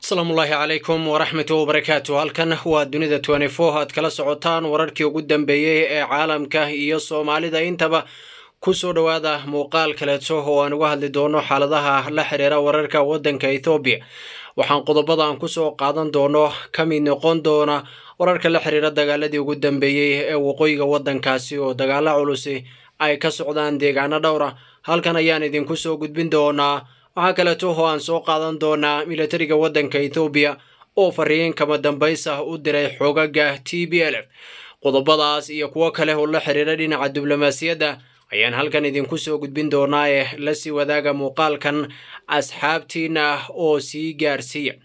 asalaamullaahi calaykum waraxmatu wabarakaatu halkan waa dunida twenty-four aad kala socotaan wararkii ugu dambeeyey ee caalamka iyo soomaalida intaba ku soo dhowaada muuqaal kaleeto oo aan uga hadli doono xaaladaha la xiriira wararka waddanka ethoobiya waxaan qodobada aan kusoo qaadan doono ka mid noqon doona wararka la xiriira dagaaladii ugu dambeeyey ee waqooyiga waddankaasi oo dagaalo culusi ay ka socdaan deegaano dhowra halkan ayaan idinku soo gudbin doonaa waxaa kaleeto oo aan soo qaadan doonaa militariga waddanka ethoobiya oo fariin kama dambaysa u diray xoogaga t b l f qodobadaas iyo kuwo kale oo la xiriira dhinaca diblomaasiyadda ayaan halkan idinku soo gudbin doonaa ee lasii wadaaga muuqaalkan asxaabtiina oo sii gaarsiiya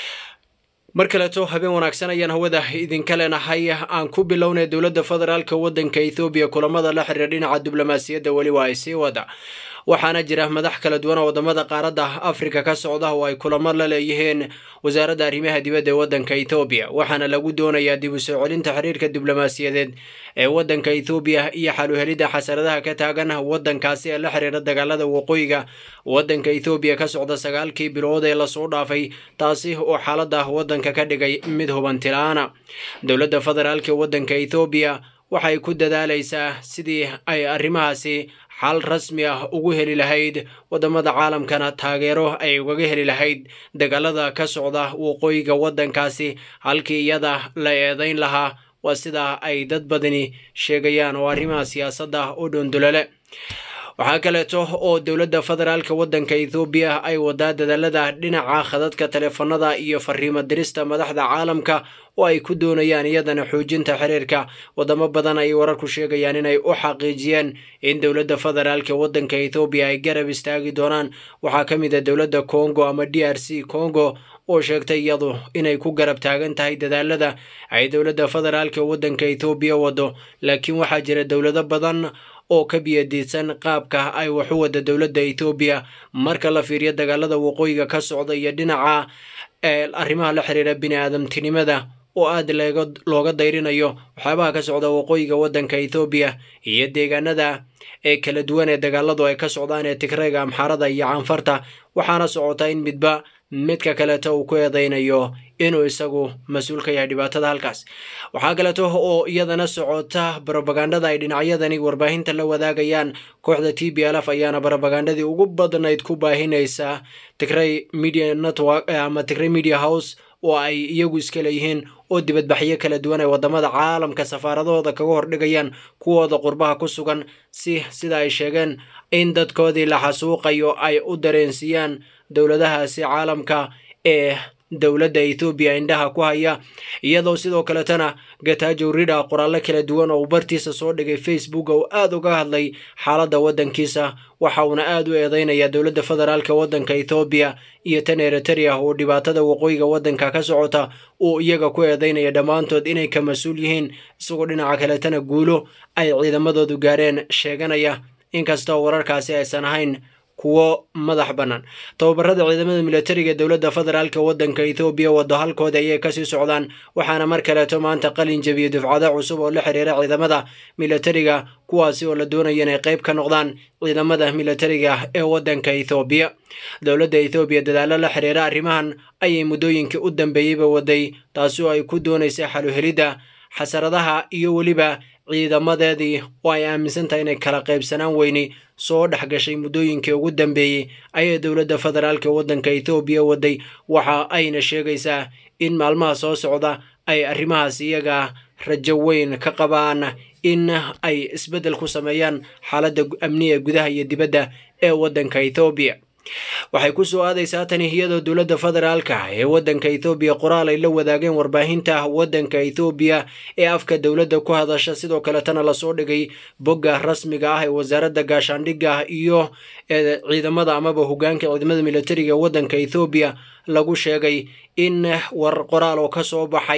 mar kaleeto habeen wanaagsan ayaan hawada idinka leenahay aan ku bilownay dowladda federaalka waddanka ethoobiya kulamada la xiriira dhinaca diblomaasiyadda weli waa ay sii wada waxaana jira madax kala duwan oo wadamada qaaradda afrika ka socda oo ay kulamo la leeyihiin wasaaradda arrimaha dibadda ee waddanka ethoobiya waxaana lagu doonayaa dib u soo celinta xiriirka diblomaasiyadeed ee waddanka ethoobiya iyo xaluhelidda xasaradaha ka taagan waddankaasi ee la xiriira dagaalada waqooyiga waddanka ethoobiya ka socda sagaalkii bilood ee lasoo dhaafay taasi oo xaaladda waddanka ka dhigay mid hubantilaana dowladda federaalka waddanka ethoobiya waxay ku dadaalaysaa sidii ay arrimahaasi xal rasmi ah ugu heli lahayd wadamada caalamkana taageero ay ugaga heli lahayd dagaalada ka socda waqooyiga waddankaasi halkii iyada la eedayn lahaa waa sidaa ay dad badani sheegayaan oo arrimaha siyaasadda u dhundulale waxaa kaleeto oo dowladda federaalka waddanka ethoobiya ay wadaa dadaalada dhinaca khadadka taleefanada iyo fariimo dirista madaxda caalamka oo ay ku doonayaan iyadana xoojinta xiriirka wadamo badan ay wararku sheegayaan inay u xaqiijiyeen in dowladda federaalka waddanka ethoobiya ay garab istaagi doonaan waxaa ka mid a dowladda congo ama d r c congo oo sheegtay iyadu inay ku garab taagan tahay dadaalada ay dowladda federaalka waddanka ethoobiya wado laakiin waxaa jira dowlado badan oo ka biyadiidsan qaabka ay wax u wada dowladda ethoobiya marka la fiiriyo dagaalada waqooyiga ka socda iyo dhinaca arrimaha la xiriira bini aadamtinimada oo aad looga dayrinayo waxyaabaha ka socda waqooyiga waddanka ethoobiya iyo deegaanada ee kala duwan ee dagaaladu ay ka socdaan ee tigrayga amxaarada iyo canfarta waxaana socota in midba midka kaleeto uu ku eedaynayo inuu isagu mas-uul ka yahay dhibaatada halkaas waxaa kaleeto oo iyadana socota barobagandada ay dhinacyadani warbaahinta la wadaagayaan kooxda t b l f ayaana barobagandadii ugu badnayd ku baahinaysa tigray media network ama tigray media house oo ay iyagu iska leeyihiin oo dibadbaxyo kala duwan ay wadamada caalamka safaaradahooda kaga hordhigayaan kuwooda qurbaha ku sugan si sida ay sheegeen in dadkoodii la xasuuqayo ay u dareensiiyaan dowladahaasi caalamka ee dowladda ethoobiya indhaha ku haya iyadoo sidoo kaletana gatajo rida qoraallo kala duwan oo uu bartiisa soo dhigay facebook oo aada uga hadlay xaaladda waddankiisa waxa uuna aada u eedeynaya dowladda federaalka waddanka ethoobiya iyo tan eriteria oo dhibaatada waqooyiga waddanka ka socota uu iyaga ku eedeynaya dhammaantood inay ka mas-uul yihiin isagoo dhinaca kaletana guulo ay ciidamadoodu gaareen sheeganaya inkastoo wararkaasi aysan ahayn kuwo madax bannaan tababarada ciidamada militariga ee dowladda federaalka waddanka ethoobiya wado halkooda ayay kasii socdaan waxaana mar kaleeto maanta qalin jebiyey dufcado cusub oo la xiriira ciidamada militariga kuwaasi oo la doonaya inay qayb ka noqdaan ciidamada militariga ee waddanka ethoobiya dowladda ethoobiya dadaalo la xiriira arrimahan ayay muddooyinkii u dambeeyeyba waday taasi oo ay ku doonaysay xaluhelidda xasaradaha iyo weliba ciidamadeedii oo ay aaminsan tahay inay kala qaybsanaan weyni soo dhex gashay muddooyinkii ugu dambeeyey ayay dowladda federaalka waddanka ethoobiya waday waxa ayna sheegaysaa in maalmaha soo socda ay arrimahaas iyaga rajo weyn ka qabaan in ay isbeddel ku sameeyaan xaaladda amniga gudaha iyo dibadda ee waddanka ethoobiya waxay ku soo aadaysaa tani iyadoo dowladda federaalka ee waddanka ethoobiya qoraal ay la wadaageen warbaahinta waddanka ethoobiya ee afka dowladda ku hadasha sidoo kaletana lasoo dhigay bogga rasmiga ah ee wasaaradda gaashaandhigga iyo ciidamada amaba hogaanka ciidamada militariga ee waddanka ethoobiya lagu sheegay in war qoraal oo ka soo baxay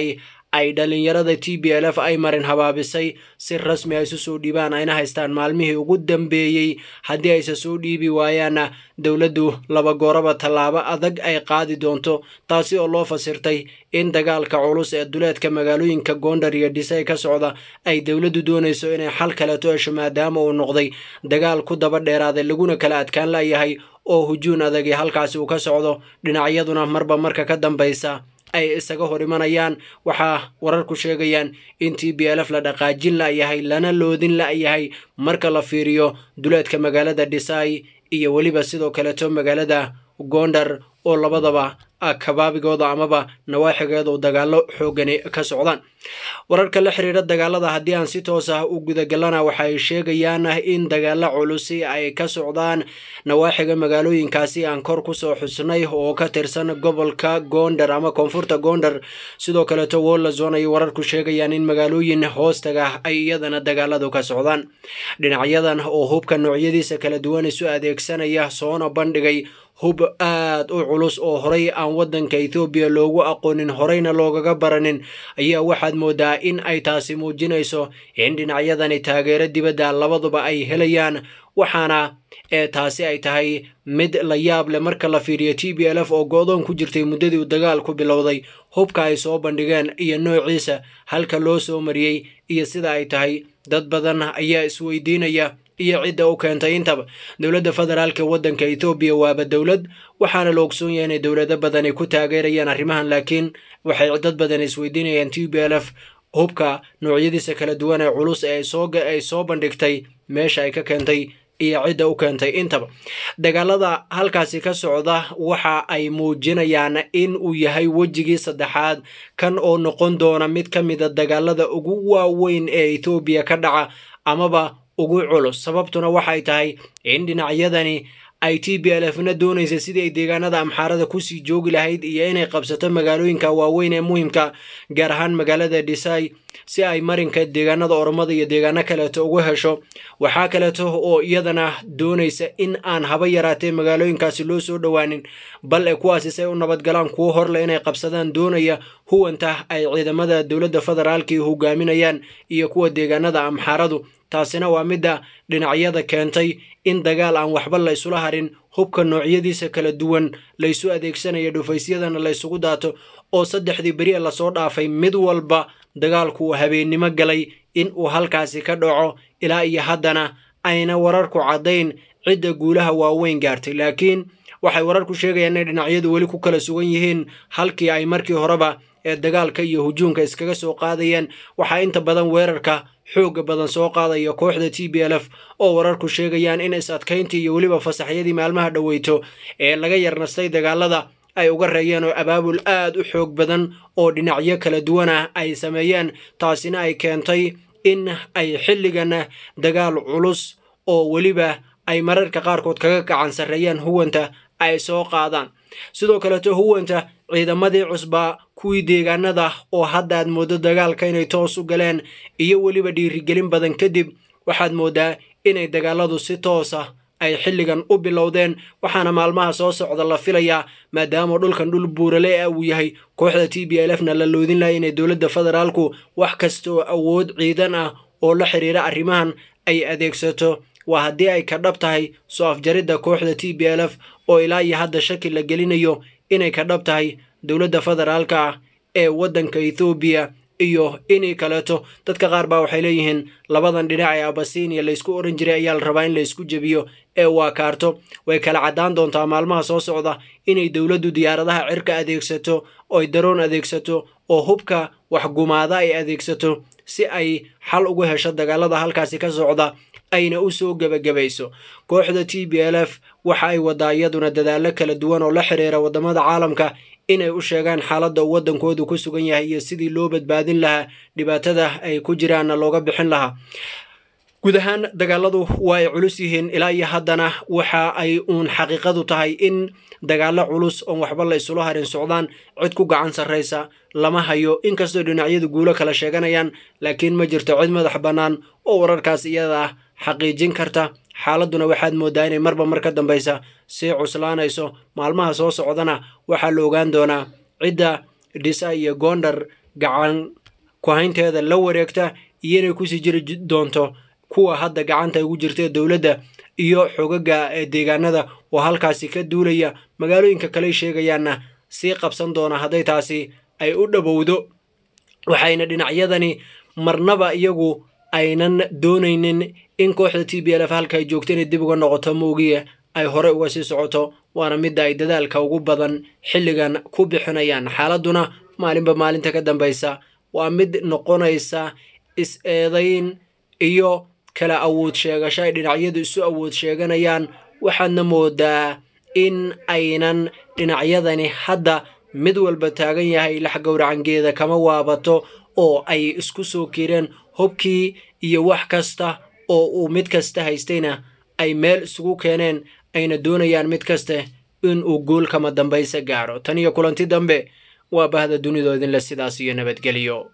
ay dhalinyarada t b l f ay marin habaabisay si rasmi ay isu soo dhiibaan ayna haystaan maalmihii ugu dambeeyey haddii ayse soo dhiibi waayaanna dowladdu laba gooraba tallaabo adag ay qaadi doonto taasi oo loo fasirtay in dagaalka culus ee duleedka magaalooyinka goondar iyo dhisay ka socda ay dowladdu doonayso inay xal kaleto hesho maadaama uu noqday dagaal ku daba dheeraaday laguna kala adkaan layahay oo hujuun adagi halkaasi uu ka socdo dhinacyaduna marba marka ka dambaysa ay isaga hor imanayaan waxaa wararku sheegayaan in t b l f la dhaqaajin layahay lana loodin layahay marka la fiiriyo duleedka magaalada dhisay iyo weliba sidoo kaleto magaalada goondar oo labadaba kabaabigooda amaba nawaaxigeeda u dagaalo xoogani ka socdaan wararka la xiriira dagaalada haddii aan si toos ah u gudagalana waxay sheegayaan in dagaalo culusi ay ka socdaan nawaaxiga magaalooyinkaasi aan kor kusoo xusnay oo ka tirsan gobolka goondar ama koonfurta goondar sidoo kaleto wolazon ay wararku sheegayaan in magaalooyin hoostaga ay iyadana dagaaladu ka socdaan dhinacyadan oo hubka noocyadiisa kala duwan isu adeegsanaya soona bandhigay hub aad u culus oo horay aan waddanka ethoobiya loogu aqoonin horeyna loogaga baranin ayaa waxaad moodaa in ay taasi muujinayso in dhinacyadani taageero dibadda labaduba ay helayaan waxaana ee taasi ay tahay mid la yaab leh marka la fiiriyo t b l f oo go-doon ku jirtay muddadii uu dagaalku bilowday hubka ay soo bandhigeen iyo noociisa halka loo soo mariyey iyo sida ay tahay dad badan ayaa isweydiinaya iyo cidda u keentay intaba dowladda federaalka waddanka ethoobiya waaba dowlad waxaana la ogsoon yahay inay dowlado badani ku taageerayaan arrimahan laakiin waxay dad badan isweydiinayaan t b l f hubka noocyadiisa kala duwan ee culus ee ay soo bandhigtay meesha ay ka keentay iyo cidda u keentay intaba dagaalada halkaasi ka socda waxa ay muujinayaan in uu yahay wejigii saddexaad kan oo noqon doona mid ka mida dagaalada ugu waaweyn ee ethoobiya ka dhaca amaba ugu culus sababtuna waxay tahay in dhinacyadani ay t b l f na doonaysa sidii ay deegaanada amxaarada kusii joogi lahayd iyo inay qabsato magaalooyinka waaweyn ee muhimka gaar ahaan magaalada dhisay si ay marinka deegaanada oromada iyo deegaano kaleeto ugu hesho waxaa kaleeto oo iyadana doonaysa in aan haba yaraatee magaalooyinkaasi loo soo dhowaanin bal ee kuwaasi say u nabadgalaan kuwo horleh inay qabsadaan doonaya huwanta ay ciidamada dowladda federaalkii hogaaminayaan iyo kuwa deegaanada amxaaradu taasina waa midda dhinacyada keentay in dagaal aan waxba la ysula harin hubka noocyadiisa kala duwan laysu adeegsanayo dhufaysyadana laysugu daato oo saddexdii beri ee lasoo dhaafay mid walba dagaalku uu habeennimo galay in uu halkaasi ka dhaco ilaa iyo haddana ayna wararku caddayn cidda guulaha waaweyn gaartay laakiin waxay wararku sheegayaan inay dhinacyadu weli ku kala sugan yihiin halkii ay markii horeba ee dagaalka iyo hujuumka iskaga soo qaadayeen waxaa inta badan weerarka xooga badan soo qaadaya kooxda t b l f oo wararku sheegayaan in is adkayntii iyo weliba fasaxyadii maalmaha dhoweyto ee laga yarnastay dagaalada ay uga reeyeen oo abaabul aad u xoog badan oo dhinacyo kala duwan ah ay sameeyeen taasina ay keentay in ay xilligan dagaal culus oo weliba ay mararka qaarkood kaga gacan sarreeyaan huwanta ay soo qaadaan sidoo kaleto huwanta ciidamadii cusbaa kuwii deegaanada oo hadda aad mooddo dagaalka inay toos u galeen iyo weliba dhiirigelin badan kadib waxaad mooddaa inay dagaaladu si toosa ay xilligan u bilowdeen waxaana maalmaha soo socda la filayaa maadaama dhulkan dhul buurale ah uu yahay kooxda t b l f na la loodin lahay inay dowladda federaalku wax kasta oo awood ciidan ah oo la xiriira arrimahan ay adeegsato waa haddii ay ka dhab tahay soo afjaridda kooxda t b l f oo ilaa iyo hadda shaki la gelinayo inay ka dhab tahay dowladda federaalka ah ee waddanka ethoobiya iyo inii kaleeto dadka qaar baa waxay leeyihiin labadan dhinac ee abasiiniya laysku oran jiray ayaa la rabaa in laysku jebiyo ee waa kaarto way kala caddaan doontaa maalmaha soo socda inay dowladdu diyaaradaha cirka adeegsato oy daroon adeegsato oo hubka waxgumaada ay adeegsato si ay xal ugu hesho dagaalada halkaasi ka socda ayna u soo gebagabayso kooxda t b l f waxa ay wadaa iyaduna dadaallo kala duwan oo la xiriira waddamada caalamka inay u sheegaan xaaladda uu waddankoodu ku sugan yahay iyo sidii loo badbaadin lahaa dhibaatada ay ku jiraanna looga bixin lahaa guud ahaan dagaaladu waa ay culus yihiin ilaa iyo haddana waxa ay uun xaqiiqadu tahay in dagaallo culus oon waxba la isula harin socdaan cid ku gacan sarraysa lama hayo inkastoo dhinacyadu guulo kala sheeganayaan laakiin ma jirto cid madax bannaan oo wararkaas iyada ah xaqiijin karta xaaladduna waxaad mooddaa inay marba mar ka dambaysa sii cuslaanayso maalmaha soo socdana waxaa la ogaan doonaa cidda dhisa iyo goondhar gacan ku-haynteeda la wareegta iyo inay kusii jiri doonto kuwa hadda gacanta ugu jirta dowladda iyo xogaga deegaanada oo halkaasi ka duulaya magaalooyinka kale sheegayaanna sii qabsan doona hadday taasi ay u dhowowdo waxayna dhinacyadani marnaba iyagu aynan doonaynin in kooxda t b l f halka ay joogto inay dib uga noqoto moogiye ay hore uga sii socoto waana midda ay dadaalka ugu badan xilligan ku bixinayaan xaaladuna maalinba maalinta ka dambaysa waa mid noqonaysa is-eedayn iyo kala awood sheegasho ay dhinacyadu isu awood sheeganayaan waxaadna moodaa in aynan dhinacyadani hadda mid walba taagan yahay lax gowracangeeda kama waabato oo ay isku soo kireen hobkii iyo wax kasta oo uu mid kasta haystayna ay meel isugu keeneen ayna doonayaan mid kaste in uu guul kama dambaysa gaaro tan iyo kulanti dambe waa bahda dunidoodinle sidaas iyo nabadgelyo